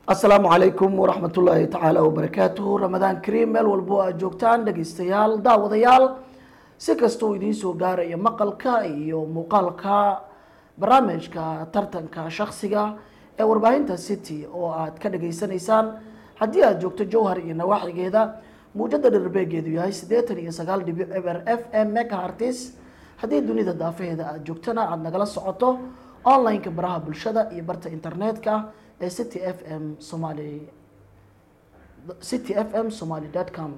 asalaamu calaykum waraxmat ullaahi tacaala wabarakaatuhu ramadaan kariim meel walbo aad joogtaan dhegeystayaal daawadayaal si kastoo idiin soo gaaraya maqalka iyo muuqaalka barnaamijka tartanka shaksiga ee warbaahinta city oo aad ka dhageysanaysaan haddii aad joogto jowhar iyo nawaaxigeeda muujada dherbeegeedu yahay siddeetan iyo sagaal dhibic eber f m megahartis haddii dunida daafaheeda aad joogtana aada nagala socoto online-ka baraha bulshada iyo barta internetka ee city f m somaly city f m somaly dot com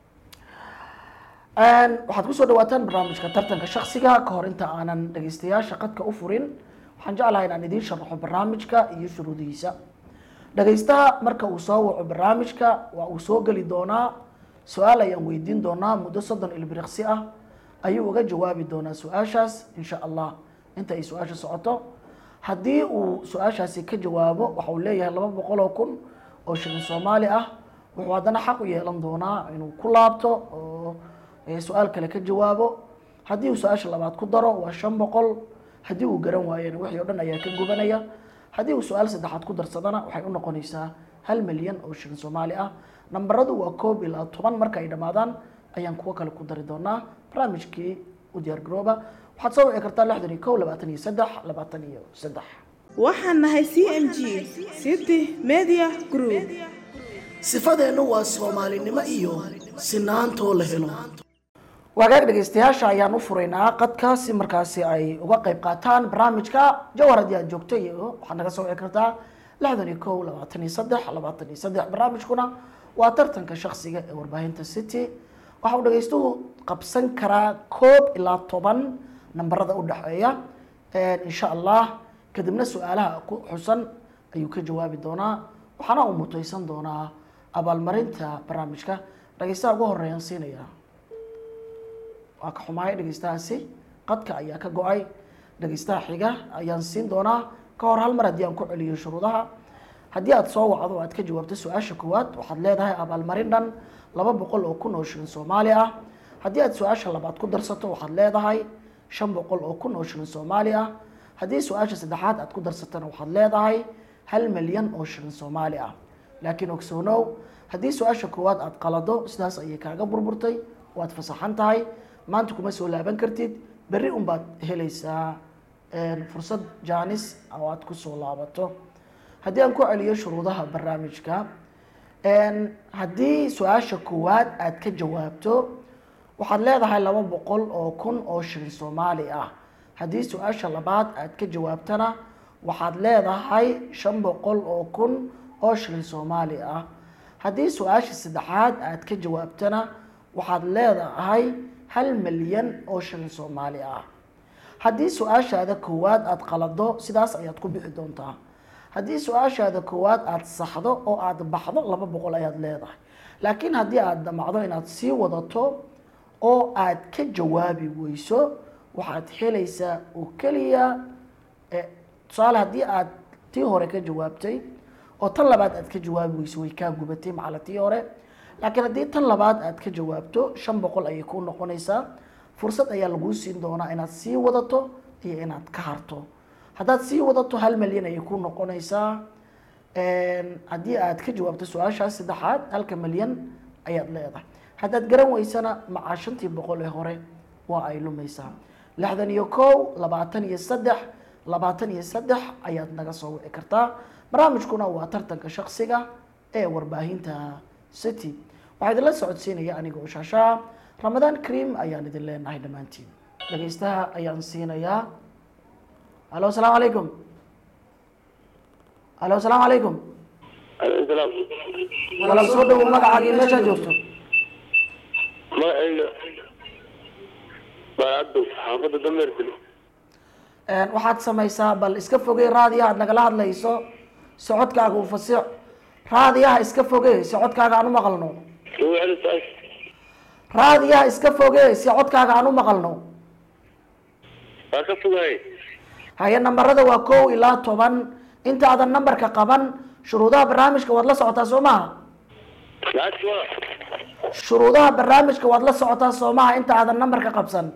waxaad kusoo dhawaataan barnaamijka tartanka shaksiga ka hor inta aanan dhageystayaasha qadka u furin waxaan jeclahay inaan idiin sharaxo barnaamijka iyo shuruudihiisa dhageystaha marka uu soo waco barnaamijka waa uu soo geli doonaa su-aal ayaan weydiin doonaa muddo soddon ilbiriqsi ah ayuu uga jawaabi doonaa su-aashaas insha allah inta ay su-aasha socoto haddii uu su-aashaasi ka jawaabo waxa uu leeyahay laba boqol oo kun oo shilin soomaali ah wuxuu haddana xaq u yeelan doonaa inuu ku laabto oo su-aal kale ka jawaabo haddii uu su-aasha labaad ku daro waa shan boqol haddii uu garan waayana wixii o dhan ayaa ka gubanaya haddii uu su-aal saddexaad ku darsadana waxay u noqonaysaa hal milyan oo shilin soomaali ah nambaradu waa koob ilaa toban marka ay dhammaadaan ayaan kuwo kale ku dari doonaa barnaamijkii u diyaar garooba waxaad soo wici kartaa lixdan iyo kow labaatan iyo saddex labaatan iyo saddex waxaan nahay c m g city media group sifadeennu waa soomaalinimo iyo sinaantoo la helo wagaag dhegeystayaasha ayaan u furaynaa qadka si markaasi ay uga qayb qaataan barnaamijka jawhar haddii aad joogto iyo waxaad naga soo wici kartaa lixdan iyo kow labaatan iyo saddex labaatan iyo saddex barnaamijkuna waa tartanka shaksiga ee warbaahinta city waxa uu dhegeystuhu qabsan karaa koob ilaa toban nambarada udhexeeya insha allah kadibna su-aalaha ku xusan ayuu ka jawaabi doonaa waxaana uu muteysan doonaa abaalmarinta barnaamijka dhegeystaha ugu horeeyaan siinaya waa ka xumahay dhegeystahaasi qadka ayaa ka go-ay dhegeystaha xiga ayaan siin doonaa ka hor hal mar haddii aan ku celiyo shuruudaha haddii aada soo wacdo o aad ka jawaabto su-aasha koowaad waxaad leedahay abaalmarin dhan laba boqol oo kun oo shilin soomaali ah haddii aad su-aasha labaad ku darsato waxaad leedahay shan boqol oo kun oo shilin soomaali ah haddii su-aasha saddexaad aad ku darsatana waxaad leedahay hal milyan oo shilin soomaali ah laakiin ogsoonow haddii su-aasha koowaad aad qalado sidaas ayay kaaga burburtay waad fasaxan tahay maanta kuma soo laaban kartid berri unbaad helaysaa fursad jaanis oo aad kusoo laabato haddii aan ku celiyo shuruudaha barnaamijka haddii su-aasha koowaad aad ka jawaabto waxaad leedahay laba boqol oo kun oo shilin soomaali ah haddii su-aasha labaad aad ka jawaabtana waxaad leedahay shan boqol oo kun oo shilin soomaali ah haddii su-aasha saddexaad aad ka jawaabtana waxaad leedahay hal milyan oo shilin soomaali ah haddii su-aashaada koowaad aada qalado sidaas ayaad ku bixi doontaa haddii su-aashaada koowaad aada saxdo oo aada baxdo laba boqol ayaad leedahay laakiin haddii aada damacdo inaad sii wadato oo aad ka jawaabi weyso waxaad helaysaa oo keliya tusaale haddii aad tii hore ka jawaabtay oo tan labaad aad ka jawaabi weyso way kaa gubatay macala tii hore laakiin haddii tan labaad aad ka jawaabto shan boqol ayay kuu noqonaysaa fursad ayaa laguu siin doonaa inaad sii wadato iyo inaad ka harto haddaad sii wadato hal milyan ayay ku noqonaysaa haddii aad ka jawaabto su-aashaas saddexaad halka milyan ayaad leedahay haddaad garan weysana macaa shantii boqol ee hore waa ay lumaysaa lixdan iyo kow labaatan iyo saddex labaatan iyo saddex ayaad naga soo wici kartaa barnaamijkuna waa tartanka shaksiga ee warbaahinta city waxaa idinla socodsiinaya aniga oo shaashaa ramadaan cream ayaan idin leenahay dhammaantiin dhegeystaha ayaan siinayaa alo asalaamu calaykum alo asalaamu calaykum alaykum walaal soo dhawow magacaagii meeshaad joogto magacayga baacaddow xaafadda dameerkuli waxaad samaysaa bal iska fogey raadiyaha ad nagala hadlayso socodkaaga u fasiix raadiyaha iska fogey si codkaaga aan u maqalno raadiyaha iska fogey si codkaaga aan u maqalno waa ka fogahay haye nambarada waa kow ilaa toban inta aadan nambarka qaban shuruudaha barnaamijka waad la socotaa soo maha lacagti waa shuruudaha barnaamijka waad la socotaa soo maha inta aadan nambarka qabsan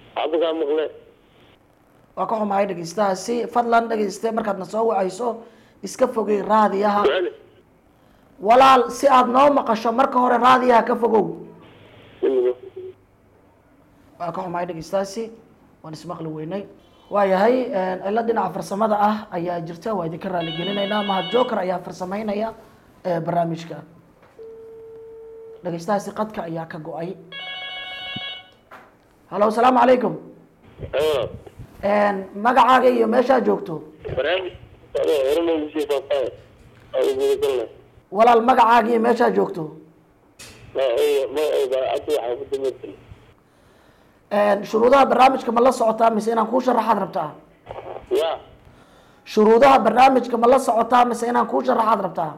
cabdikaa maqle waa ka xumahay dhegeystahaasi fadlan dhegeyste markaadna soo wacayso iska fogey raadiyaha su'aali walaal si aada noo maqasho marka hore raadiyaha ka fogow waa ka xumahay dhegeystaasi waan ismaqli weynay waayahay cilo dhinaca farsamada ah ayaa jirta waa idinka raaligelinaynaa mahad joker ayaa farsameynaya ee barnaamijka dhegeystahaasi qadka ayaa ka go-ay halo asalaamu calaykum Aywa. magacaaga iyo meeshaa joogto barnaamij adoo horena ugu sii faahfaahay aan gudagalna walaal magacaaga iyo meeshaa joogto ma ay ma ay baacadu waxaa ku dameertay shuruudaha barnaamijka ma la socotaa mise inaan kuu sharaxaad rabtaa ya shuruudaha barnaamijka ma la socotaa mise inaan kuu sharaxaad rabtaa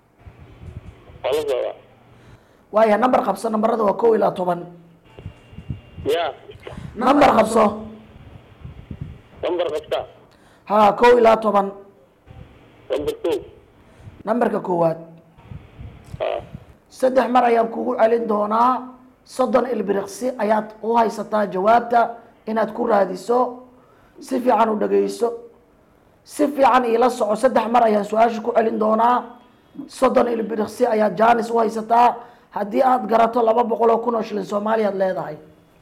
waa la socdaa waaya number qabso nambarada waa kow ilaa toban ya number qabso lambar qabta ha kow ilaa toban lambar kow nambarka koowaad ha saddex mar ayaan kugu celin doonaa soddon ilbiriqsi ayaad u haysataa jawaabta inaad ku raadiso si fiican u dhageyso si fiican iila soco saddex mar ayaan su-aasha ku celin doonaa soddon ilbiriqsi ayaad jaanis u haysataa haddii aad garato laba boqol oo kun oo shilin soomaaliyaad leedahay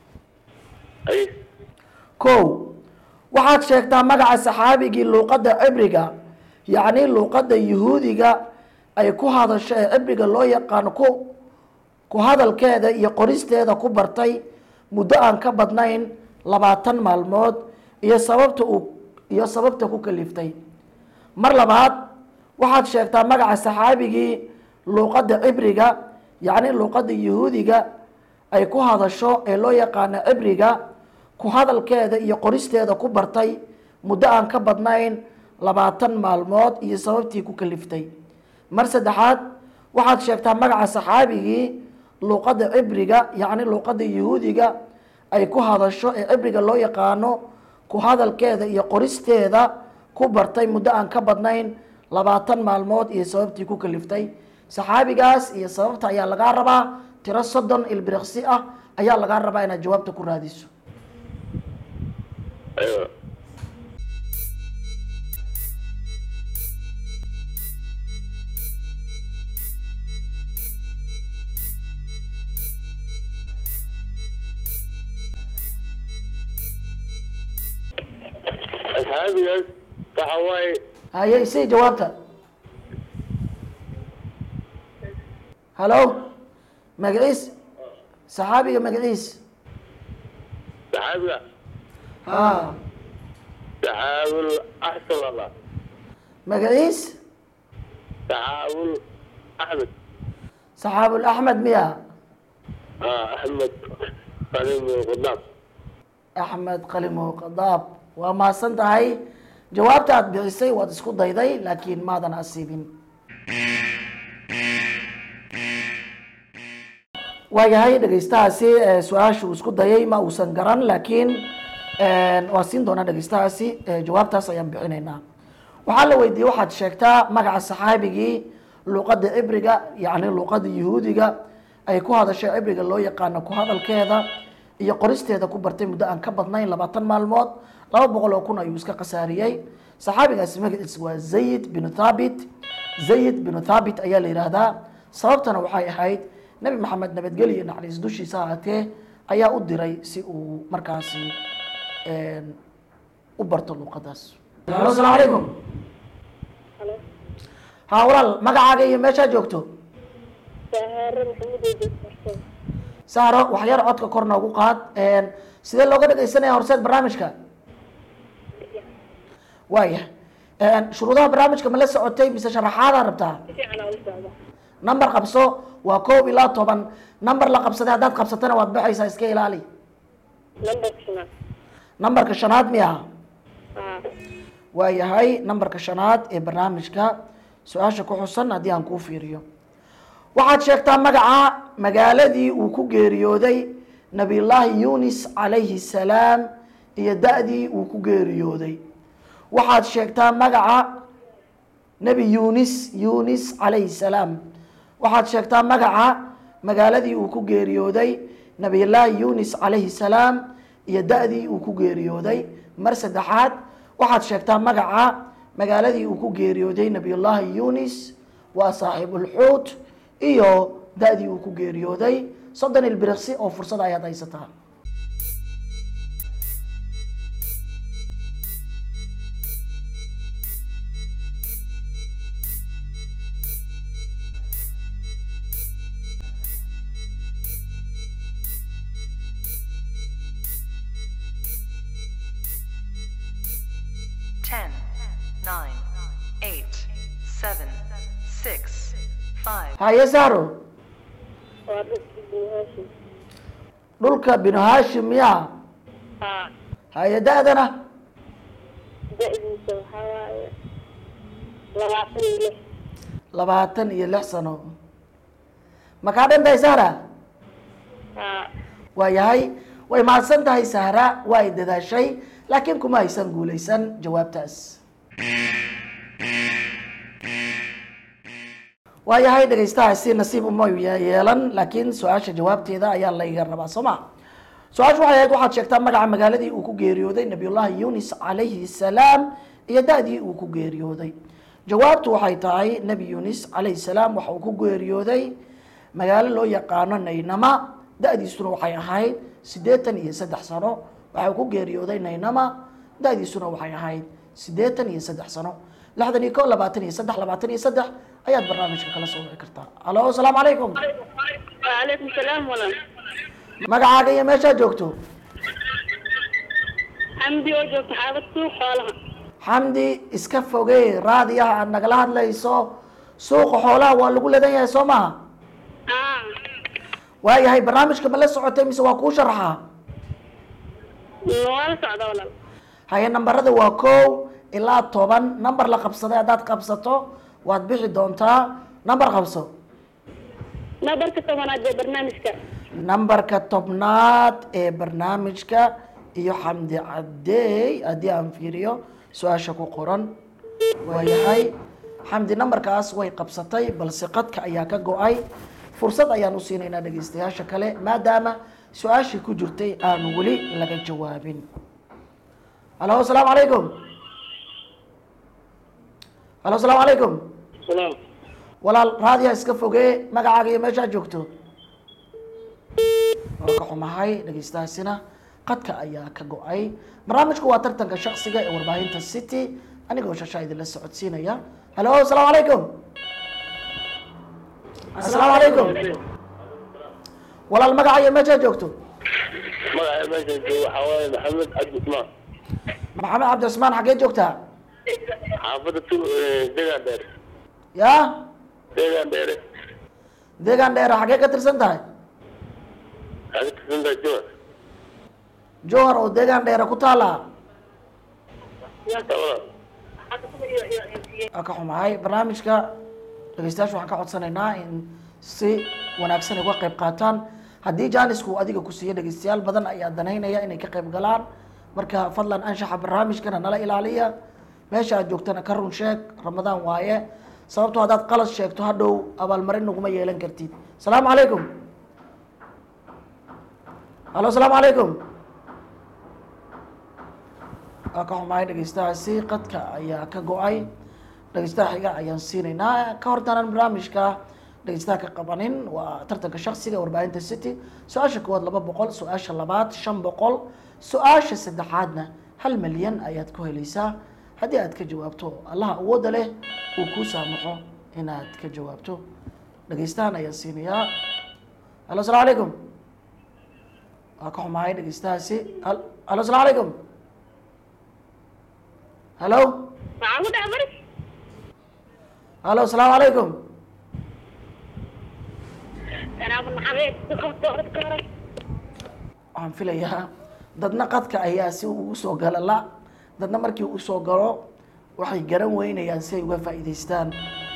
ay kow waxaad sheegtaa magaca saxaabigii luuqadda cibriga yacni luuqadda yuhuudiga ay ku hadasho ee cibriga loo yaqaano ku ku hadalkeeda iyo qoristeeda ku bartay muddo aan ka badnayn labaatan maalmood iyo sababta uu iyo sababta ku kaliftay mar labaad waxaad sheegtaa magaca saxaabigii luuqadda cibriga yacni luuqadda yuhuudiga ay ku hadasho ee loo yaqaano cibriga ku hadalkeeda iyo qoristeeda ku bartay muddo aan ka badnayn labaatan maalmood iyo sababtii ku kaliftay mar saddexaad waxaad sheegtaa magaca saxaabigii luuqadda cibriga yacni luuqadda yuhuudiga ay ku hadasho ee cibriga loo yaqaano ku hadalkeeda iyo qoristeeda ku bartay muddo aan ka badnayn labaatan maalmood iyo sababtii ku kaliftay saxaabigaas iyo sababta ayaa lagaa rabaa tiro soddon ilbiriqsi ah ayaa lagaa rabaa inaad jawaabta ku raadiso aywa asxaabigaas waxa waaye haye isii jawaabta halo magaciis saxaabiga magaciis saxaabiga ha saxaabul axsan allah magaciis saxaabul axmed saxaabul axmed miya ha axmed qalim qadaab axmed qalimo qadaab waa mahadsan tahay jawaabta aad bixisay waad isku dayday laakiin maadan asiibin waayahay dhegeystahaasi eh, su-aasha uu isku dayay ma uusan garan laakiin waa siin doonaa dhegeystahaasi eh, jawaabtaas ayaan bixinaynaa waxaa la weydiiyey waxaad sheegtaa magaca saxaabigii luuqadda cibriga yacni luuqadda yuhuudiga ay ku hadashay cibriga loo yaqaano ku hadalkeeda iyo qoristeeda ku bartay muddo aan ka badnayn labaatan maalmood laba boqol oo kun ayuu iska khasaariyey saxaabigaasi magaciisa waa zayid binu thabit zayid binu thabit ayaa la yidhaahdaa sababtana waxay ahayd nebi maxamed nabadgelyo iyo naxariis dushiisa ahaatee ayaa u diray si uu markaasi u barto luuqadaas alo asalaamu calaykum ha walaal magacaaga iyo meeshaa joogto sahaare maxamed eedis farsamo saaro waxyar codka kor noogu qaad sidee looga dhegeysanaya horseed barnaamijka waaya shuruudaha barnaamijka ma la socotay mise sharaxaadaa rabtaa si fiican aa u socda number qabso waa koob ilaa toban number la qabsaday haddaad qabsatana waad baxaysaa iska ilaali lambarka shanaad numberka shanaad miya haa waayahay numberka shanaad ee barnaamijka su-aasha ku xusan haddii aan kuu fiiriyo waxaad sheegtaa magaca magaaladii uu ku geeriyooday nabiyullaahi yunis calayhi salaam iyo da-dii uu ku geeriyooday waxaad sheegtaa magaca nebi yunis yunis calayhi salaam waxaad sheegtaa magaca magaaladii uu ku geeriyooday nabiyullaahi yunis calayhi salaam iyo da-dii uu ku geeriyooday mar saddexaad waxaad sheegtaa magaca magaaladii uu ku geeriyooday nabiyullaahi yunis waa saaxiibulxuut iyo da-dii uu ku geeriyooday soddon ilbiriqsi oo fursad ayaad haysataa Ten, nine, eight, seven, six, five. haye sahro waa dhulkii binu haashim dhulka binu haashim miyaa haa haye da-dana da-diisa waxaa waaye labaatan iyo lix labaatan iyo lix sano ma kaa dhan tahay sahra haa waayahay way mahadsan tahay sahra waa ay dadaashay laakiin kuma aysan guulaysan jawaabtaas waayahay dhegaystahaasi nasiib uma ye- yeelan laakiin su-aasha jawaabteeda ayaa layga rabaa soo ma su-aashu waxay ahayd waxaad sheegtaa magaca magaaladii uu ku geeriyooday nabiyullaahi yunis calayhi salaam iyo da-dii uu ku geeriyooday jawaabtu waxay tahay nebi yunis calayhi salaam waxa uu ku geeriyooday magaalo loo yaqaano naynama da-diisuna waxay ahayd siddeetan iyo saddex sano waxa uu ku geeriyooday naynama da-diisuna waxay ahayd siddeetan iyo saddex sano lixdan iyo ko labaatan iyo saddex labaatan iyo saddex ayaad barnaamijka kala soo wici kartaa alo asalaamu calaykum waalaikum salaam walaal magacaaga iyo meeshaad joogto xamdi oo joogta xaafad suuq xoolaha xamdi iska fogey raadiyaha aad nagala hadlayso suuqa xoolaha waa lagu ledan yahay soo maha haa waayahay barnaamijka ma la socotay mise waa kuu sharaxaa waa la socda walaal haye nambarada waa kow ilaa toban namber la qabsaday haddaad qabsato waad bixi doontaa namber qabso nabarka tobanaad ee barnaamijka nambarka tobnaad ee barnaamijka iyo xamdi cadeey haddii aan fiiriyo su-aasha ku qoran waayahay xamdi nambarkaas way qabsatay balse qadka ayaa ka go-ay fursad ayaan u siinaynaa dhegeystayaasha kale maadaama su-aashii ku jirtay aan weli laga jawaabin halo asalaamu calaykum halo asalaamu calaykum salaam walaal raadiya iska fogee magacaaga iyo meeshaad joogto waa ka xumahay dhegeystahaasina qadka ayaa ka go-ay barnaamijku waa tartanka shaksiga ee warbaahinta city anigoo shashaa idinla socodsiinaya halo asalaamu calaykum asalaamu calaykum walaal magaca iyo meeshaad joogto magaca meesha jooga waxaa waaye maxamed cabdi usmaan maxamed cabdicusmaan xaggee joogtaa xaafadda tu deegaan dheere ya deegaan dheere deegaan dheere xaggee ka tirsan tahay waxaad ka tirsantahay jowar jowhar oo deegaan dheere ku taala labada waa ka xumahay barnaamijka dhegeystayaasha waxaan ka codsanaynaa in si wanaagsan ay uga qayb qaataan haddii jaanisku uu adiga ku siiyo dhegeystayaal badan ayaa danaynaya inay ka qayb galaan marka fadlan anshaxa barnaamijkana nala ilaaliya meesha aad joogtana ka run sheeg ramadaan waaye sababtoo haddaad qalad sheegto hadhow abaalmarin naguma yeelan kartid asalaamu calaykum halo asalaamu calaykum waa ka xumahay dhegeystahaasi qadka ayaa ka go-ay dhegeystaha xiga ayaan siinaynaa ka hortaanaan barnaamijka dhegeystaha ka qabanin waa tartanka shaksiga warbaahinta city su-aasha koowaad laba boqol su-aasha labaad shan boqol su-aasha saddexaadna hal milyan ayaad ku helaysaa haddii aad ka jawaabto allaha awoodda leh uu kuu saamaxo inaad ka jawaabto dhegeystahan ayaan siinayaa halo asalaamu calaykum waa ka xumahay dhegeystahaasi hal- halo asalaamu calaykum halo maxaa ku dhex maris halo asalaamu calaykum anaabu naxabeed si qabto dadka hore waxaan filayaa dadna qadka ayaa si ugu soo gala la dadna markii uu soo galo waxay garan weynayaan si ay uga faa'iidaystaan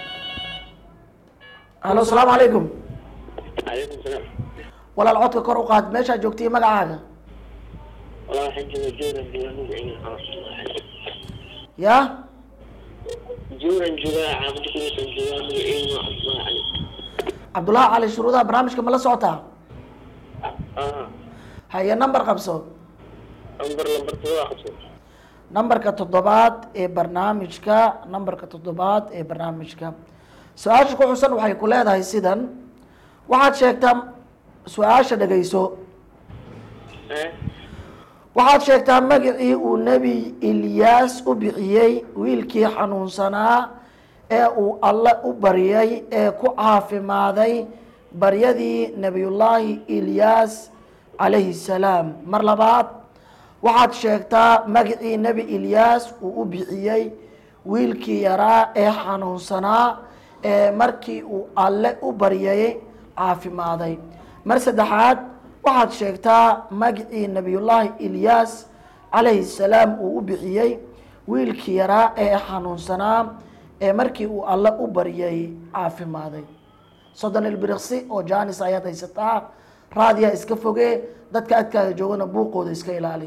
halo asalaamu calaykum calaykum salaam walaal codka kor u qaad meeshaa joogtay magacaaga walaa waxaan jooga jowran jooga magaciina ya jowran jooga xaafadda kumisan jooga magaciina waa cabdullah cali cabdullaahi cali shuruudaha barnaamijka ma la socotaa aha haye number qabso lambar lambar todoba qabso nambarka toddobaad ee barnaamijka nambarka toddobaad ee barnaamijka su-aasha ku xusan waxay ku leedahay sidan waxaad sheegtaa su-aasha dhegayso Eh? waxaad sheegtaa magacii uu nebi ilyaas u bixiyey wiilkii xanuunsanaa ee uu alle u baryay ee ku caafimaaday baryadii nebiyullaahi ilyaas calayhi salaam mar labaad waxaad sheegtaa magacii nebi ilyaas uu u bixiyey wiilkii yaraa ee xanuunsanaa ee markii uu alle u baryay caafimaaday mar saddexaad waxaad sheegtaa magacii nebiyullaahi ilyaas calayhi salaam uu u bixiyey wiilkii yaraa ee xanuunsanaa ee markii uu alle u baryay caafimaaday soddon ilbiriqsi oo jaanis ayaad haysataa raadiya iska foge dadka adkaaga joogana buuqooda iska ilaali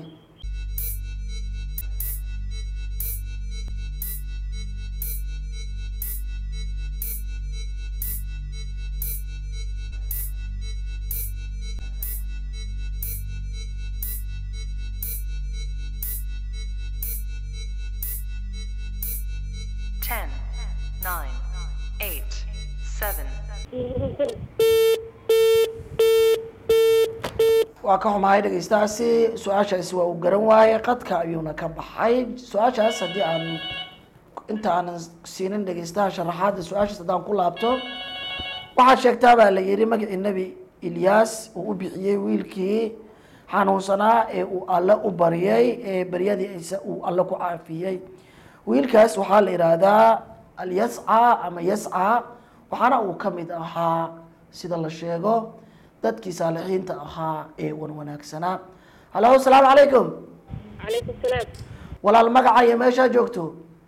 Ten, nine, eight, seven, waa ka xumahay dhegeystaasi su-aashaasi waa uu garan waayey qadka ayuuna ka baxay su-aashaas haddii aan inta aanan siinin dhegeystaha sharaxaadda su-aashaas haddaan ku laabto waxaad sheegtaa baa la yihi magacii nebi ilyaas uu u bixiyey wiilkii xanuunsanaa ee uu alle u baryay ee baryadiisa uu alle ku caafiyey wiilkaas waxaa la yidhaahdaa alyasca ama yasca waxaana uu ka mid ahaa sida la sheego dadkii saalixiinta ahaa ee wan wanaagsanaa halo asalaamu calaykum calaykum salaam walaal magaca iyo meeshaa joogto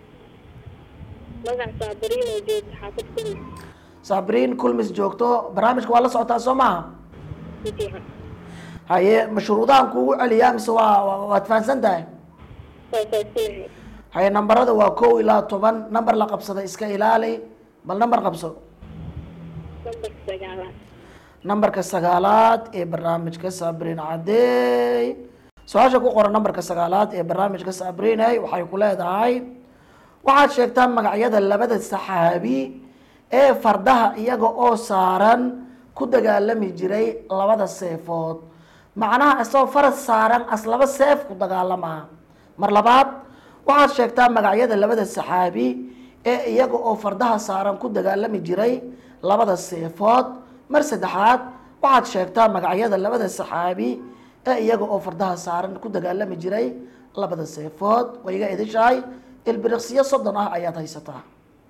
magac saabariin oo joogta xaafad kuli sabriin kulmis joogto barnaamijka waa la socotaa soo maaha si fiican haye mashruudahan kuugu celiyaa mise waa waa- waad fahansan tahay waa faasinahay haye nambarada waa kow ilaa toban namber la qabsada iska ilaali bal namber qabso lambarka sagaalaad nambarka sagaalaad ee barnaamijka sabriin cadeey su-aasha ku qoran nambarka sagaalaad ee barnaamijka sabriiney waxay ku leedahay waxaad sheegtaa magacyada labada saxaabi ee fardaha iyaga oo saaran ku dagaalami jiray labada seefood macnaha isagoo faras saaran as laba seef ku dagaalamaa mar labaad waxaad sheegtaa magacyada labada saxaabi ee iyaga oo fardaha saaran ku dagaalami jiray labada seefood mar saddexaad waxaad sheegtaa magacyada labada saxaabi ee iyaga oo fardaha saaran ku dagaalami jiray labada seefood way iga idishahay ilbiriqsiyo soddon ah ayaad haysataa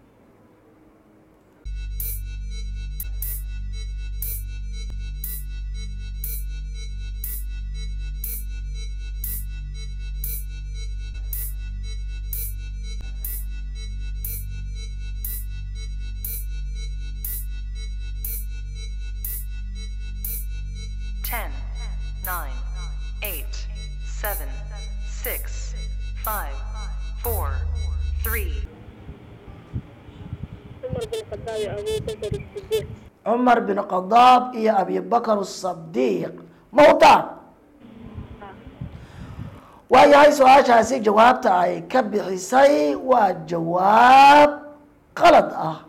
ten, nine, eight, seven, six, five, four, three, cumar bin khadaab iyo cumar bin khadaab iyo abibakar abuubakar sidiiq sadiiq mawta waayahay su-aashaasi jawaabta ay ka bixisay waa jawaab qalad ah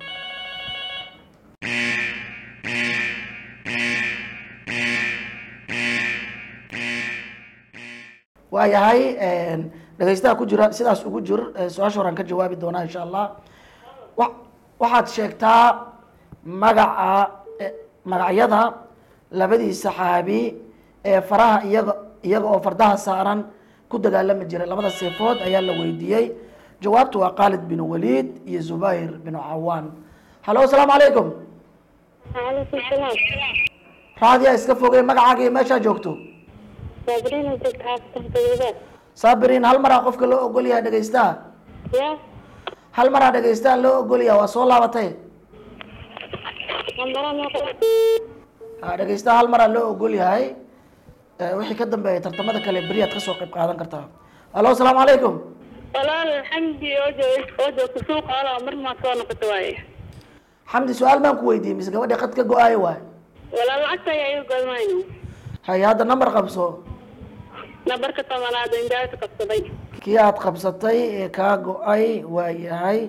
waayahay dhegeystaha ku jira sidaas ugu jir eh, su-aasha horaan ka jawaabi doonaa insha allah wa- waxaad sheegtaa magaca eh, magacyada labadii saxaabi ee faraha iyaga iyaga oo fardaha saaran ku dagaalami jiray labada seefood ayaa la weydiiyey jawaabtu waa khaalid bin waliid iyo zubayr bin cawaan halo asalaamu calaykum calaykum salaam raadiya iska fogey magacaaga iyo meeshaa joogto saabariin oo joogta xaafadkan toddobaad saabiriin hal maraa qofka loo ogol yahay dhegeystaha yaa hal maraa dhegeystaha loo ogol yahay waa soo laabatay nambara meeqa ha dhegeystaha hal maraa loo ogol yahay Eh, wixii ka dambeeya tartamada kale beriyaad kasoo qayb qaadan kartaa halo asalaamu calaykum walaal xamdi oo joog oo joogta suuqa ala mar maa soo noqota waaye xamdi su-aal baan ku weydiiyey mise gabadhii qad ka go-aayo waay walaal lacagta ayaa iga godmayno haye hadda namber qabso nambarka tobanaad oo injaasa qabsaday kii aada qabsatay ee kaa go-ay waa yahay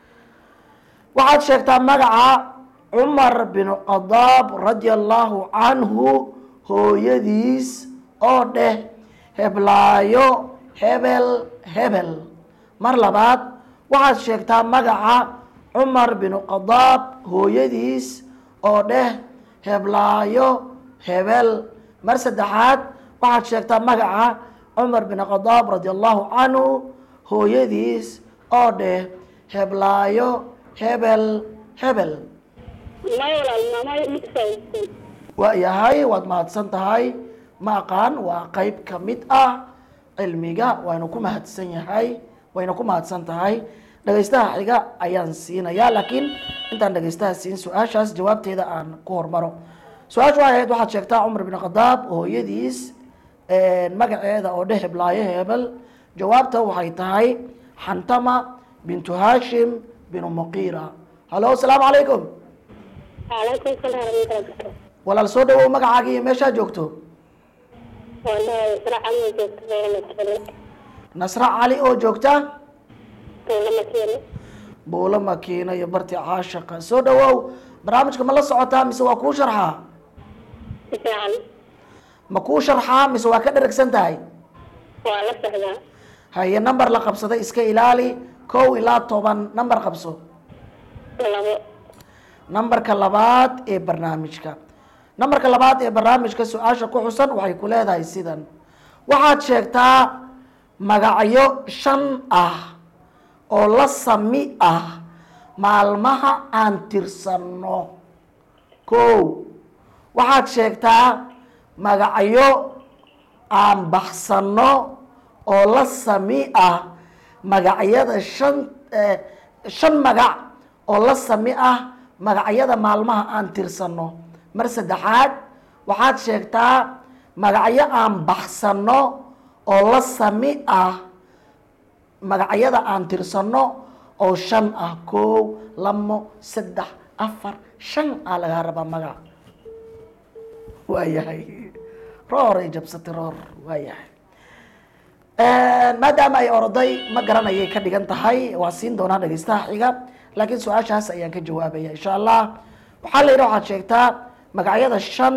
waxaad sheegtaa magaca cumar bin khadaab radia allahu canhu hooyadiis oo dheh heblaayo hebel hebel mar labaad waxaad sheegtaa magaca cumar bin khadaab hooyadiis oo dheh heblaayo hebel mar saddexaad waxaad sheegtaa magaca cumar bin khadaab radi allahu canhu hooyadiis oo dheh heblaayo hebel hebel may walaal maamay midkaaysan waa yahay waad mahadsan tahay ma aqaan waa qeyb ka mid ah cilmiga waynu ku mahadsan yahay wayna ku mahadsan tahay dhegaystaha xiga ayaan siinayaa laakiin intaan dhegaystaha siin su-aashaas jawaabteeda aan ku hormaro su-aashu waxay ahayd waxaad sheegtaa cumar bin khadaab hooyadiis magaceeda oo dheh heblaayo hebel jawaabta waxay tahay xantama bintu hashim binu muqiira halo asalaamu calaykum calaykum salaam warahmatullahi walaal soo dhawow magacaaga iyo meeshaa joogto wallahi raxan joogta beerama kale nasre cali oo joogta lama keeno buulo makiina iyo barti caashaqa soo dhawow barnaamijka ma la socotaa mise waa kuu sharxaa si fiican ma kuu sharxaa mise waa ka dheragsan tahay waa la socdaa haye number la qabsaday iska ilaali kow ilaa toban number qabso labo numberka labaad ee barnaamijka numberka labaad ee barnaamijka su-aasha ku xusan waxay ku leedahay sidan waxaad sheegtaa magacyo shan ah oo la sami ah maalmaha aan tirsanno kow waxaad sheegtaa magacyo aan baxsanno oo la sami ah magacyada shan eh, shan magac oo la sami ah magacyada maalmaha aan tirsanno mar saddexaad waxaad sheegtaa magacyo aan baxsanno oo la sami ah magacyada aan tirsanno oo shan ah kow lamo saddex afar shan aa lagaa rabaa magac waayahay roor ay jabsatay roor waayahay maadaama ay oroday ma garanayay ka dhigan tahay waa siin doonaa dhegeystaha xiga laakiin su-aashaas ayaan ka jawaabaya insha allah waxaa la yidhi waxaad sheegtaa magacyada shan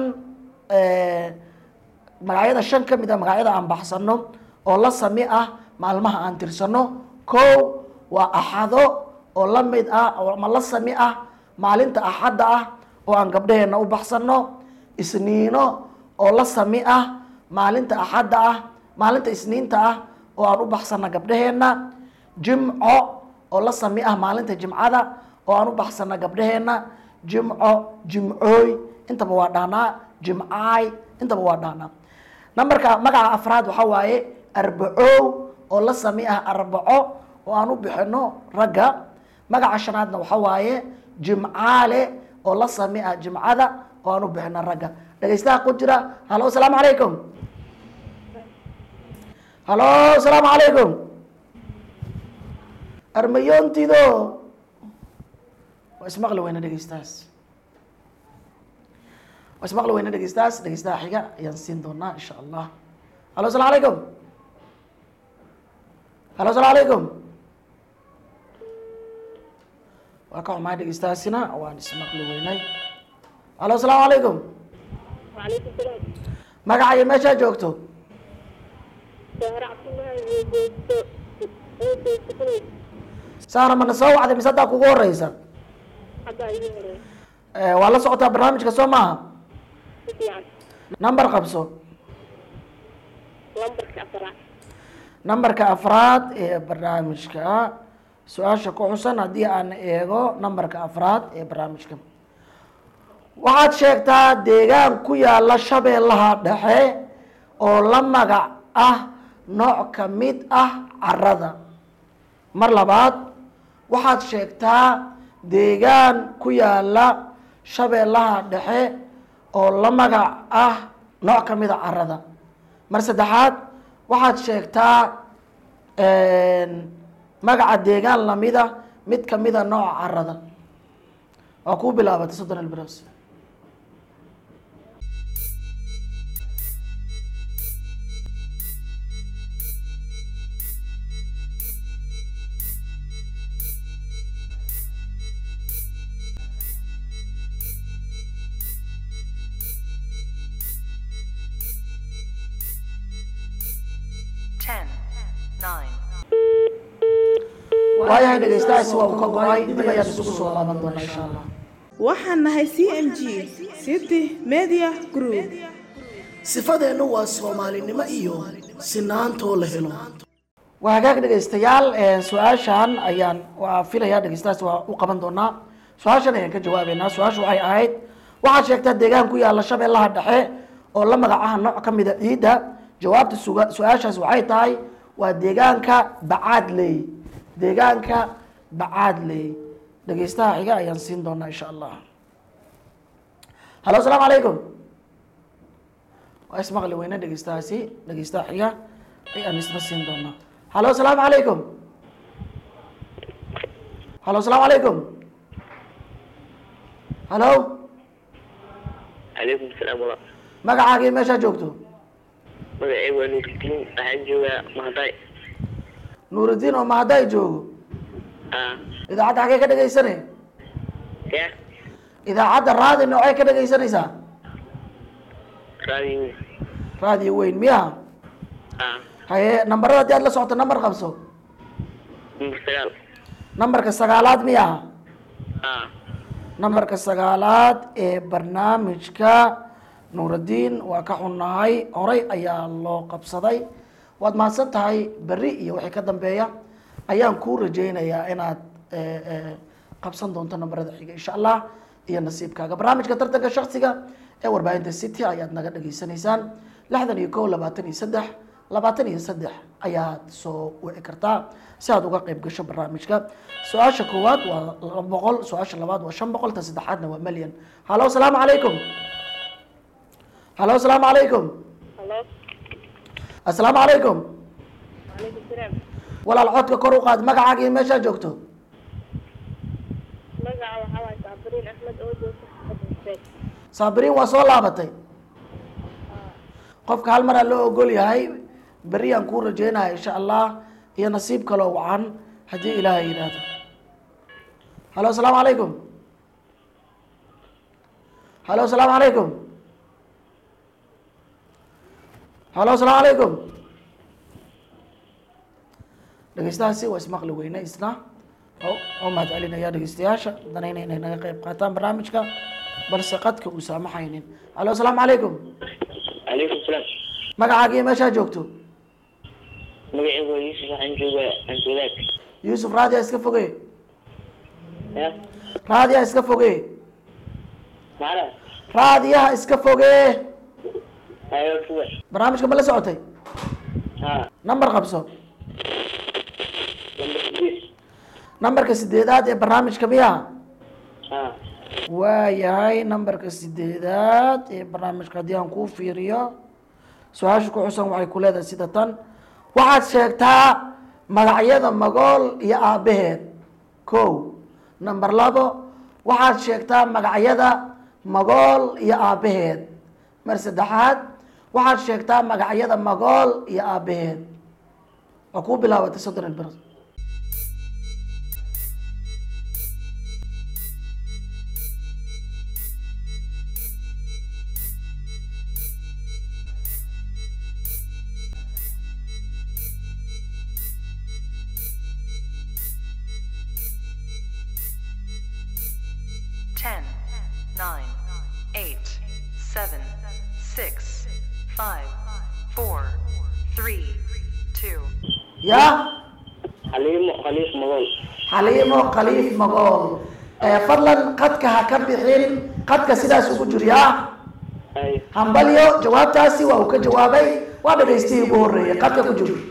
magacyada shan ka mid a magacyada aan baxsano oo la sami ah maalmaha aan tirsano kow waa axado oo la mid ah oo ma la sami ah maalinta axadda ah oo aan gabdhaheenna u baxsano isniino oo la sami ah maalinta axadda ah maalinta isniinta ah oo aan u baxsana gabdhaheenna jimco oo la sami ah maalinta jimcada oo aan u baxsana gabdhaheenna jimco jimcooy intaba waa dhahnaa jimcaay intaba waa dhahnaa numberka magaca afraad waxaa waaye arbacow oo la sami ah arbaco oo aan u bixino ragga magaca shanaadna waxaa waaye jimcaale oo la sami ah jimcada oo aan u bixino ragga dhegeystaha ku jira halo asalaamu calaykum halo asalaamu calaykum armayoontido waa ismaqli weyna dhegeystahaas waa ismaqli weyna dhegeystahaas dhegeystaha xiga ayaan siin doonaa insha allah halo asalaamu calaykum halo asalaamu calaykum waa ka xumahay dhegeystahaasina waan ismaqli weynay halo asalaamu calaykum وعليكم السلام magaca iyo meeshaa joogto سهر عبد الله وجوزته وجوزته saana mana soo wacday mise haddaa kugu horeysa حتى يجي Eh, waa la socotaa barnaamijka soo maaha يعني number qabso لمبرك أسرع numberka afraad ee barnaamijka su-aasha ku xusan haddii aan eego numberka afraad ee barnaamijka waxaad sheegtaa deegaan ku yaala shabeellaha dhexe oo la magac ah nooc ka mid ah carada mar labaad waxaad sheegtaa deegaan ku yaala shabeellaha dhexe oo la magac ah nooc ka mid a carada mar saddexaad waxaad sheegtaa magaca deegaan lamida mid kamida nooca carada waa kuu bilaabatay soddon ilbros waayahay dhegeystahaasi waa uu ka go-ay dib ayaan isugu soo laaban doonaa insha allah waxaan nahay c m g city media group sifadeennu waa soomaalinimo iyo sinaantoo la helo waa hagaag dhegeystayaal eh, su-aashan ayaan waa filayaa dhegeystahaas waa u qaban doonaa su-aashan ayaan ka jawaabeynaa su-aashu waxay ahayd waxaad sheegtaa deegaan ku yaalla shabeellaha dhexe oo la magacaha nooc ka mida ciidda jawaabta suga- su-aashaas waxay tahay waa deegaanka bacaadley deegaanka bacaadley dhegeystaha xiga ayaan siin doonaa insha allah halo asalaamu calaykum waa ismaqli weyne dhegeystahaasi dhegeystaha xiga ayaan isna siin doonaa halo asalaamu calaykum halo asalaamu calaykum halo calaykum salaam wala magacaagii meeshaa joogto magacayga waa nuurdiin waxaan joogaa mahday nuurudiin oo mahadday joogo ah idaacadda xagee ka dhegeysanay ya idaacadda raadi noocee ka dhegeysanaysaa raadiyo raadiyo weyn miya ah haye nambarada haddii aad la socoto nambar qabso number sagaal nambarka sagaalaad miya ah nambarka sagaalaad ee barnaamijka nuurudiin waa ka xunnahay horay ayaa loo qabsaday waad mahadsan tahay berri iyo wixii ka dambeeya ayaan kuu rajaynayaa inaad eh, eh, qabsan doonto nambarada xiga insha allah iyo nasiibkaaga barnaamijka tartanka shaksiga ee warbaahinta city ayaad naga dhageysanaysaan lixdan iyo kow labaatan iyo saddex labaatan iyo saddex ayaad soo wici kartaa si aad uga qayb gasho barnaamijka su-aasha koowaad waa laba boqol su-aasha labaad waa shan boqol ta saddexaadna waa milyan halo asalaamu calaykum halo asalaamu calaykum halo asalaamu calaykum calaykum salaam walaal codka kor u qaad magacaaga iyo meeshaa joogto magaca waxaa waay saabiriin axmed oo joogta xasan saabiriin waa soo laabatay qofka hal maraa loo ogol yahay berri aan kuu rajeynaya insha allah iyo nasiib kaloo wacan haddii ilaahay yidhaahdo halo asalaamu calaykum halo asalaamu calaykum halo asalaamu calaykum dhegeystahaasi waa ismaqli weyne isna oo oo mahad celinaya dhegeystayaasha danayna inay naga qayb qaataan barnaamijka balse qadka uu saamaxaynin halo asalaamu calaykum calaykum salaam magacaaga iyo meeshaa joogto magacayga waa yuusuf waxaan joogaa antuulaad yuusuf raadiya iska foge ya raadiyaha iska foge macala raadiyaha iska foge ayo kuwa barnaamijka ma la socotay ha nambar qabso number six nambarka sideedaad ee barnaamijka miya ha waayahay nambarka sideedaad ee barnaamijka haddii aan kuu fiiriyo su-aasha ku xusan waxay ku leedahay sida tan waxaad sheegtaa magacyada magool iyo aabbaheed kow namber labo waxaad sheegtaa magacyada magool iyo aabbaheed mar saddexaad waxaad sheegtaa magacyada magool iyo aabbaheed waa kuu bilaabatay soddon ilbir Ten, nine, eight, seven, six, five, four, three, two, ya xaliimo khaliif magool xaliimo khaliif magool ee fadlan qadka ha ka bixin qadka sidaas ugu jiryaa ay hambalyo jawaabtaasi waa uu ka jawaabay waa dhagaystihii ugu horreeyay qadka ku jiro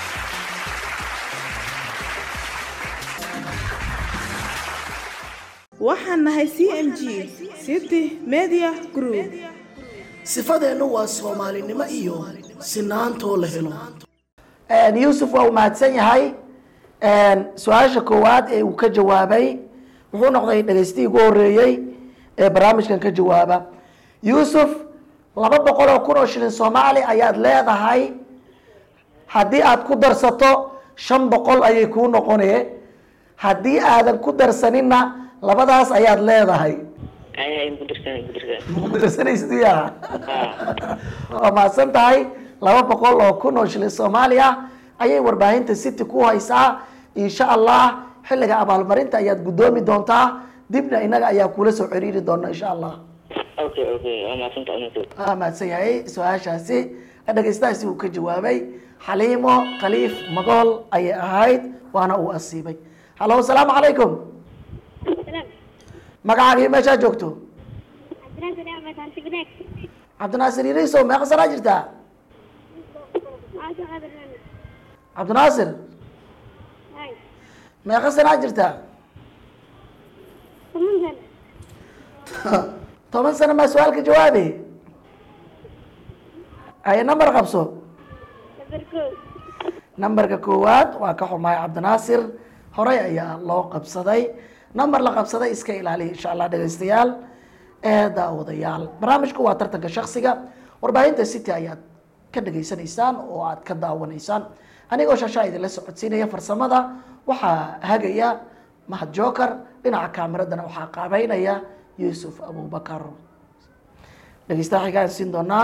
waxaan nahay c m g city media group sifadeennu waa soomaalinimo iyo sinaantoo la helo yuusuf waa uu mahadsan yahay su-aasha koowaad ee uu ka jawaabay wuxuu noqday dhagaystihii ugu horreeyey ee barnaamijkan ka jawaaba yuusuf laba boqol oo kun oo shilin soomaali ayaad leedahay haddii aad ku darsato shan boqol ayay kuu noqonee haddii aadan ku darsaninna labadaas ayaad leedahay ay hay mudirsan mudirsan darsanaysiya waa mahadsan tahay laba boqol oo kun oo shilin soomaali ah ayay warbaahinta city ku haysaa insha allah xilliga abaalmarinta ayaad guddoomi doontaa dibna inaga ayaa kula soo xiriiri doona insha allah okay okay waa mahadsanta uninku waa mahadsan yahay su-aashaasi dhegeystahaasi uu ka jawaabay xaliimo khaliif magool ayay ahayd waana uu asiibay hallo asalaamu calaykum magacaagii meeshaa joogto cabdinaasir yariisow meeqa sanaa jirtaa cabdinaasir meeqa sanaa jirtaa toban sano maa su-aalka jawaabe ay number qabso numberka koowaad waa ka xumahay cabdinaasir horey ayaa loo qabsaday number la qabsaday iska ilaaliya insha allah dhegeystayaal ee daawadayaal barnaamijku waa tartanka shaksiga warbaahinta city ayaad ka dhegeysanaysaan oo aad ka daawanaysaan anigoo shashaa idinla socodsiinaya farsamada waxaa hagaya mahad joker dhinaca kaamiradana waxaa qaabeynaya yuusuf abubakar dhegeystaha xigaan siin doonaa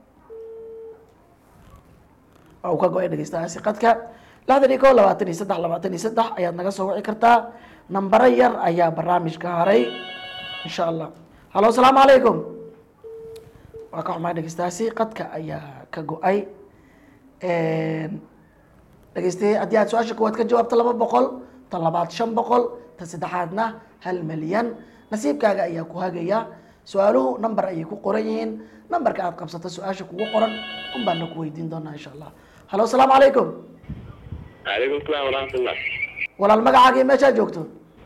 waa uu ka go-ay dhegeystahaasi qadka lixdan iyo ko labaatan iyo saddex labaatan iyo saddex ayaad naga soo wici kartaa nambaro yar ayaa barnaamijka haray insha allah hallo asalaamu calaykum waa ka xumaay dhegeystahaasi qadka ayaa ka go-ay dhegeystaye haddii aad su-aasha kuwaad ka jawaabto laba boqol tan labaad shan boqol tan saddexaadna hal milyan nasiibkaaga ayaa ku hagaya su-aaluhu number ayay ku qoran yihiin numberka aad qabsato su-aasha kugu qoran un baana ku weydiin doonaa insha allah hallo asalaamu calaykum calaykum salaam waraxmatullah walaal magacaagii meeshaa joogto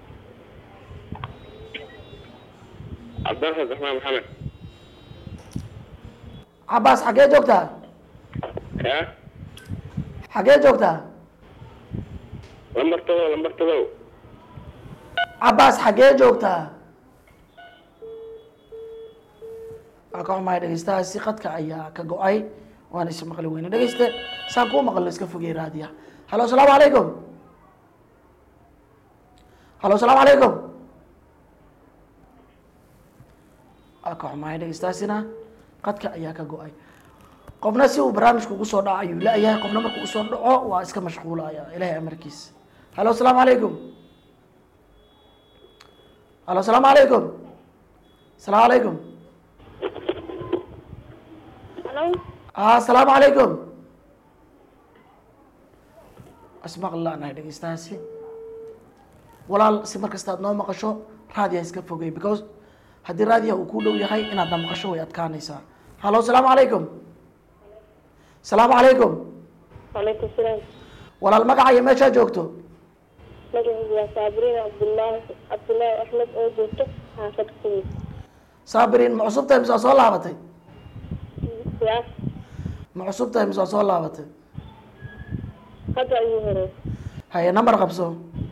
cabdiraxmaan raxmaan maxamed cabaas xaggee joogtaa ya xaggee joogtaa lambar todob lambar todob cabaas xaggee joogtaa waa ka xumahay dhegeystahaasi qadka ayaa ka go-ay waana is maqli weyne dhegeyste saan kuu maqalno iska fogey raadiya hallo asalaamu calaykum hallo asalaamu calaykum waa ka xumahay dhegeystahaasina qadka ayaa ka go-ay qofna si uu barnaamijku ugu soo dhaco ayuu la-yahay qofna markuu usoo dhaco waa iska mashquulaya ilahay amarkiis hallo asalaamu calaykum hallo asalaamu calaykum asalaamu calaykum Hello? ah asalaamu calaykum asmaqli la-nahay dhegeystahaasi walaal si mar kasta aad noo maqasho raadiyaha iska fogey because haddii raadiyaha uu ku dhow yahay inaadna maqasho way adkaanaysaa hallo asalaamu calaykum asalaamu calaykum Waalaikum salaam. walaal magacayo meeshaa joogto Magacaygu waa Saabiriin Cabdullaahi Cabdullaahi Axmed oo joogto xaafad Kumis. saabiriin ma cusub tahay mise waa soo laabatay Siyaas ma cusub tahay mise waa soo laabatay hadda ayuu hore. haye number qabso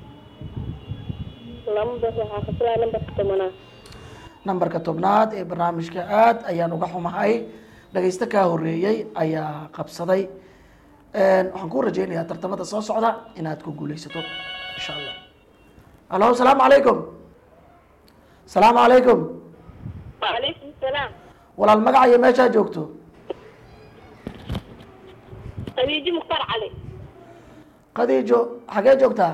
Lambar waxaa ka filaa lambarka tobanaad. nambarka tobnaad ee barnaamijka aad ayaan uga xumahay dhagaysto kaa horeeyey ayaa qabsaday waxaan ku rajeynayaa tartamada soo socda inaad ku guuleysato insha allah allo asalaamu calaykum asalaamu calaykum Waalaikum salaam. walaal magacayo meeshaa joogto Khadiijo Mukhtar Cali. khadiijo xagee joogtaa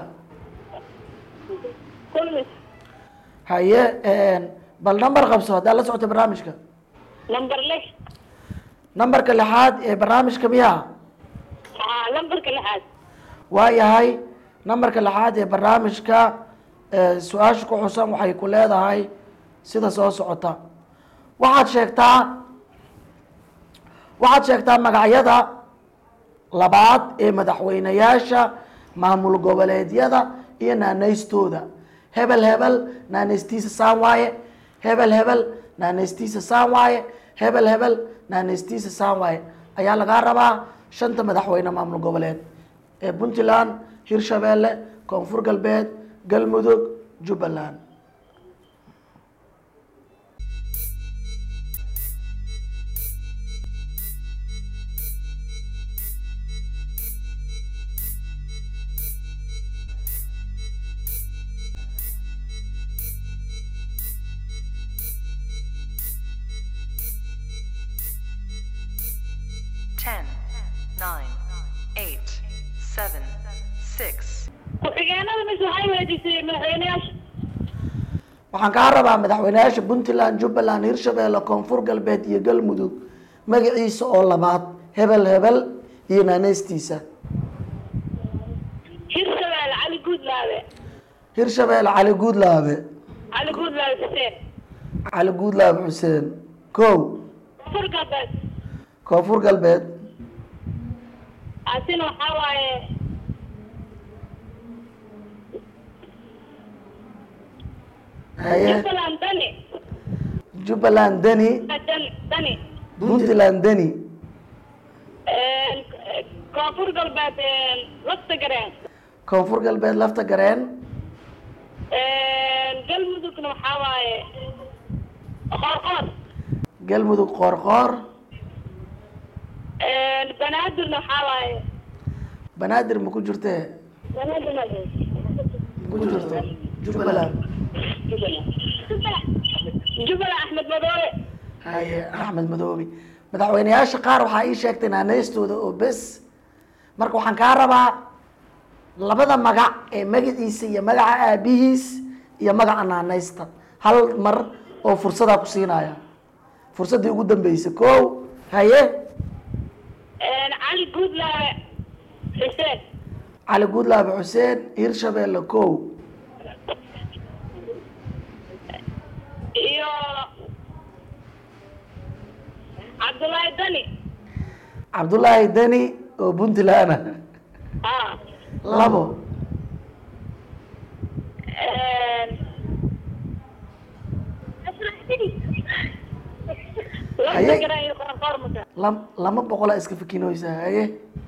Kulmis. haye bal number qabso haddaad la socota barnaamijka Lambar lix. numberka lixaad ee barnaamijka miyaa Haa, lambarka lixaad. waa yahay nambarka lixaad ee barnaamijka ee su-aasha ku xusan waxay ku leedahay sida soo socota waxaad sheegtaa waxaad sheegtaa magacyada labaad ee madaxweyneyaasha maamul goboleedyada iyo naanaystooda hebel hebel naanaystiisa saan waaye hebel hebel naanaystiisa saan waaye hebel hebel naanaystiisa saan waaye ayaa lagaa rabaa shanta madaxweyne maamul goboleed ee puntland hirshabeelle koonfur galbeed galmudug jubbaland Ten, nine, eight, seven, six, ku-xigeenada mise waxay weydiisay madaxweyneyaasha waxaan kaa rabaa madaxweyneyaasha puntland jubbaland hirshabeelle koonfur galbeed iyo galmudug magaciisa oo labaad hebel hebel iyo naaneystiisa hirshabelle cali guudlaabe hirshabeelle cali guudlaabe cali guudlaabe xuseen cali guudlaabe xuseen kow koonfur galbeed koonfur galbeed asina waxaa waaye haye jubbaland dani jubbaland deni dani dani puntland deni koonfur galbeed lafta gareen koonfur galbeed lafta gareen galmudugna waxaa waaye qoorqoor galmudug qoorqoor banaadirna waxaa waaye banaadir ma ku jirtee banaadir ma ku jirto jubbaland jubbaland axmed madoobe haye axmed madoobe madaxweyneyaasha qaar waxaa ii sheegtay naanaystooda oo bes marka waxaan kaa rabaa labada magac ee magaciisa iyo magaca aabihiis iyo magaca naanaysta hal mar oo fursadaa ku siinaya fursaddii ugu dambeysay kow haye cali guudlaabe xuseen cali guudlaabe xuseen hirshabeelle kow iyo cabdullaahi dani cabdullaahi deni oo puntland ah ah labo lafta gareen iyo qoorqoor maka lam- lama boqolaa iska fikinoysa haye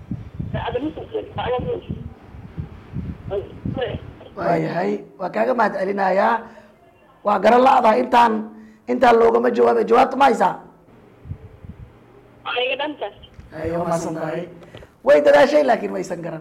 waayahay waa kaaga mahad celinayaa waa garan la-daa intaan intaan loogama jawaabay jawaabta ma haysaa iga dhanta ay waa mahadsan tahay way dadaashay laakiin maysan garan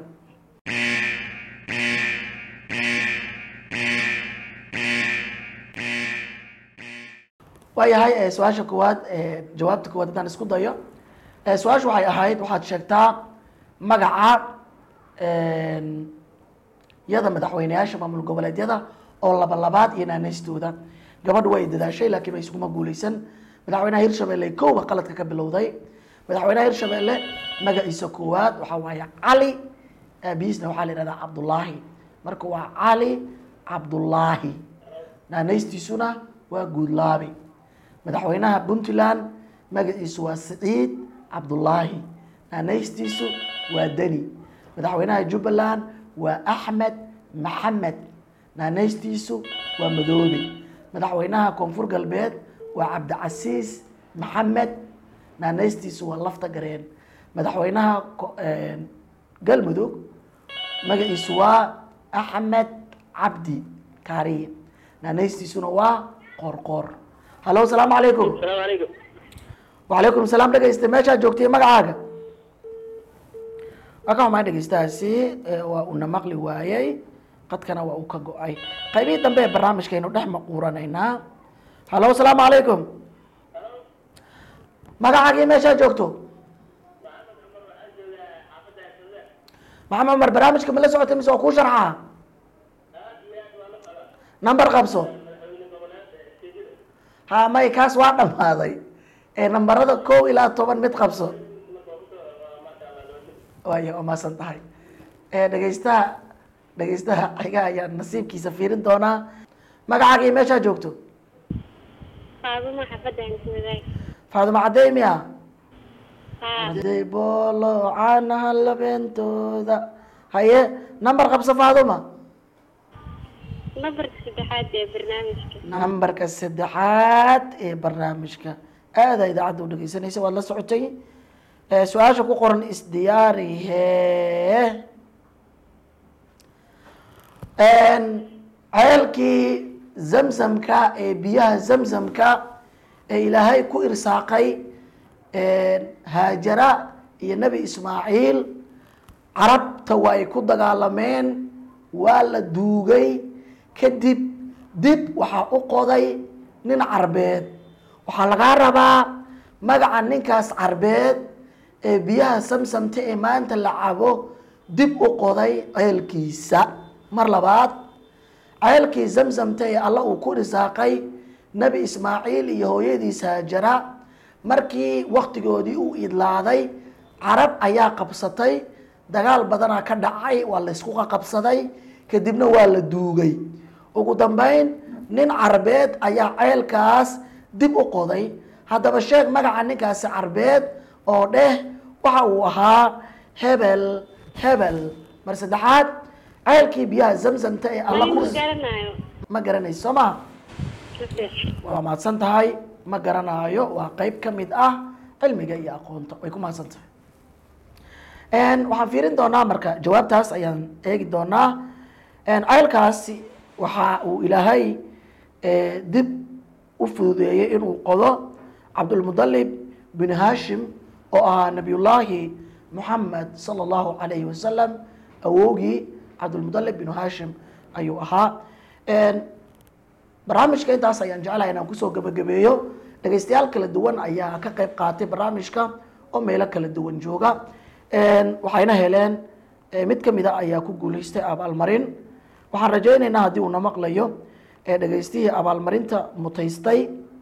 waayahay eh, su-aasha koowaad eh, jawaabta koowaad haddaan isku dayo Eh, su-aashu waxay ahayd waxaad sheegtaa magaca een, yada madaxweyneyaasha maamul goboleedyada oo laba labaad iyo naanaystooda gabadhu way dadaashay laakiin way iskuma guuleysan madaxweynaha hirshabelle kowba qaladka ka bilowday madaxweynaha hirshabelle magaciisa koowaad waxaa waaye cali aabihiisna waxaa la yihahdaa cabdullaahi marka waa cali cabdullaahi naanaystiisuna waa guudlaabi madaxweynaha puntland magaciisu waa siciid cabdullaahi naanaystiisu waa deni madaxweynaha jubbaland waa axmed maxamed naanaystiisu waa madoobe madaxweynaha koonfur galbeed waa cabdicasiis maxamed naanaystiisu waa lafta gareen madaxweynaha ko- een, galmudug magaciisu waa axmed cabdi kaariye naanaystiisuna waa qoorqoor hallo asalaamu calaykum asalaamu calaykum wacalaykum salaam dhegeyste meeshaa joogtay magacaaga waa ka xumaa dhegeystahaasi ee waa una maqli waayey qadkana waa uu ka go-ay qaybihii dambe ee barnaamijkaynu dhex maquuranaynaa hallo asalaamu calaykum magacaagii meeshaa joogto maxamed cumar barnaamijka ma la socotay mise waa kuu sharxaa number qabso ha may kaas waa dhammaaday ee nambarada kow ilaa toban mid qabso waaya waa maasan tahay ee dhegeystaha dhegeystaha xiga ayaa nasiibkiisa fiirin doonaa magacaagii meeshaa joogto faaduma xafadda ismadaay faaduma cadey miya haa cadey boolo caanaha labeentooda haye number qabso faaduma nambarka saddexaad ee barnaamijka nambarka saddexaad ee barnaamijka aada idaacadda u dhegeysanaysa waad la socotay ee su-aasha ku qoran isdiyaarihe ceelkii zamzamka ee biyaha zamzamka ee ilaahay ku irsaaqay haajara iyo nebi ismaaciil carabta waa ay ku dagaalameen waa la duugay kadib dib waxaa u qoday nin carbeed waxaa lagaa rabaa magaca ninkaas carbeed ee biyaha samsamta ee maanta la cabo dib u qoday ceelkiisa mar labaad ceelkii zamzamta ee alla uu ku risaaqay nebi ismaaciil iyo hooyadiis haajara markii waktigoodii uu idlaaday carab ayaa qabsatay dagaal badanaa ka dhacay waa la ysku qaqabsaday kadibna waa la duugay ugu dambeyn nin carbeed ayaa ceelkaas dib u qoday haddaba sheeg magaca ninkaasi carbeed oo dheh waxa uu ahaa hebel hebel mar saddexaad ceelkii biyaha zamzamta ee alla ku ma garanayo ma garanayso soo ma Nafis. waa mahadsan tahay ma garanaayo waa qeyb ka mid ah cilmiga iyo aqoonta way ku mahadsan tahay waxaan fiirin doonaa marka jawaabtaas ayaan eegi doonaa ceelkaasi waxa uu ilaahay eh, dib u fududeeyey inuu qodo cabdulmudalib bin hashim oo ahaa nabiyullaahi muxamed sala allahu calayhi wasalam awowgii cabdulmudalib bin hashim ayuu ahaa barnaamijka intaas ayaan jeclahay inaan kusoo gabagabeeyo dhegaystayaal kala duwan ayaa ka qayb qaatay barnaamijka oo meelo kala duwan jooga waxayna heleen eh, mid ka mida ayaa ku guuleystay abaalmarin waxaan rajaynaynaa haddii uuna maqlayo ee dhegaystihii abaalmarinta mutaystay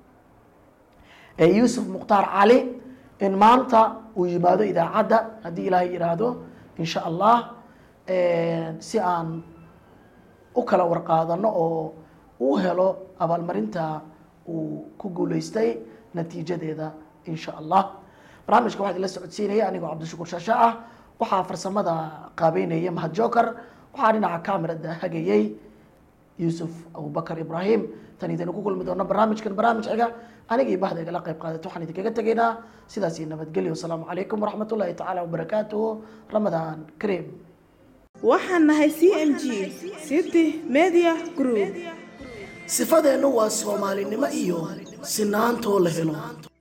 ee yuusuf mukhtaar cali in maanta uu yimaado idaacadda haddii ilaahay yidhaahdo insha allah si aan u kala warqaadano oo uu helo abaalmarinta uu ku guuleystay natiijadeeda insha allah barnaamijka waxaa idinla socodsiinaya anigoo cabdishukur shaashe ah waxaa farsamada qaabeynaya mahad joker waxaa dhinaca camerada hagayey yuusuf abubakar ibrahim tan idinu ku kulmi doono barnaamijkan barnaamij xiga anigii bahda igala qayb qaadata waxaan idinkaga tegaynaa sidaas iyo nabadgelyo wasalaamu calaykum waraxmat ullahi tacaala wabarakaatuhu ramadaan kariim waxaan nahay c m g city media group sifadeennu waa soomaalinimo iyo sinaantoo la helo